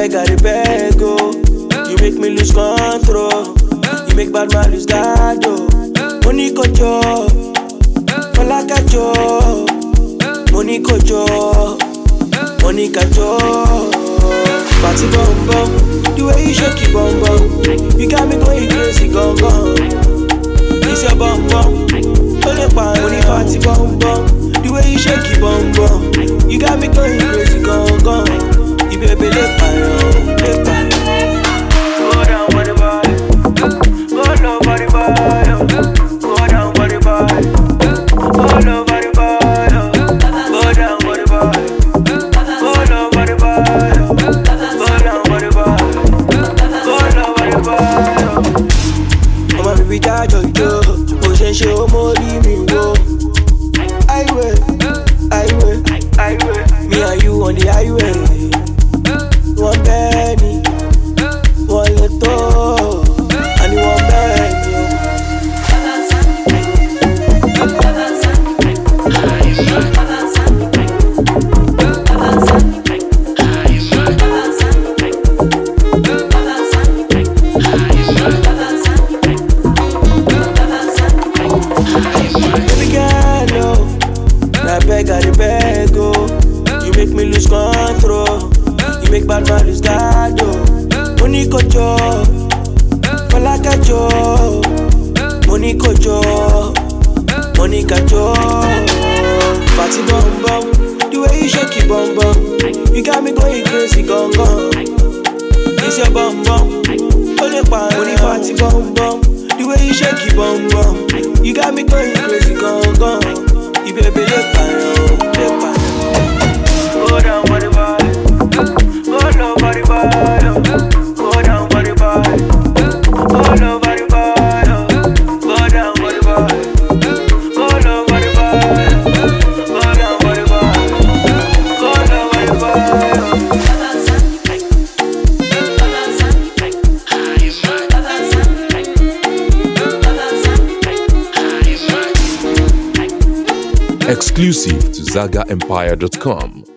beg, I dey beg, oh. You make me lose control. You make bad man lose guard, oh. Money kojo, Falaka jo. Money kojo, money kajo. Party bum bum, the way you shake it bum bum. You got me going crazy, gone gone. It's your bum bum, only pan money party bum bum. The way you shake it bum bum, you got me going crazy, gone gone. You baby let pan, let pan. Go down for the body, go low for the body, go down for the body, go low for the body, go down for the body, go low for the body, go down for the body, go low for the body. ọmọ mi bí dájọ́ ìjó bó ṣe ń ṣe ó mórí mi wó. highway highway highway me and you on the highway. wọ́n bẹ́ẹ̀ ni wọ́n lè tó àní wọ́n bẹ́ẹ̀ ni o. Baby girl, oh, na beg I dey beg, oh. You make me lose control. You make bad man lose guard, oh. Money kojo, falaka jo. Money kojo, money kajo. Party bum bum, the way you shake it bum bum. You got me going crazy, gone gone. It's your bum bum, only pan money party bum bum. The way you shake it bum bum, you got me going crazy, gone gone. You baby let pan, let pan. Go down for the body, go low for the body, go down for the body, go low for the body, go down for the body, go low for the body, go down for the body, go low for the body. Exclusive to ZagaEmpire.com.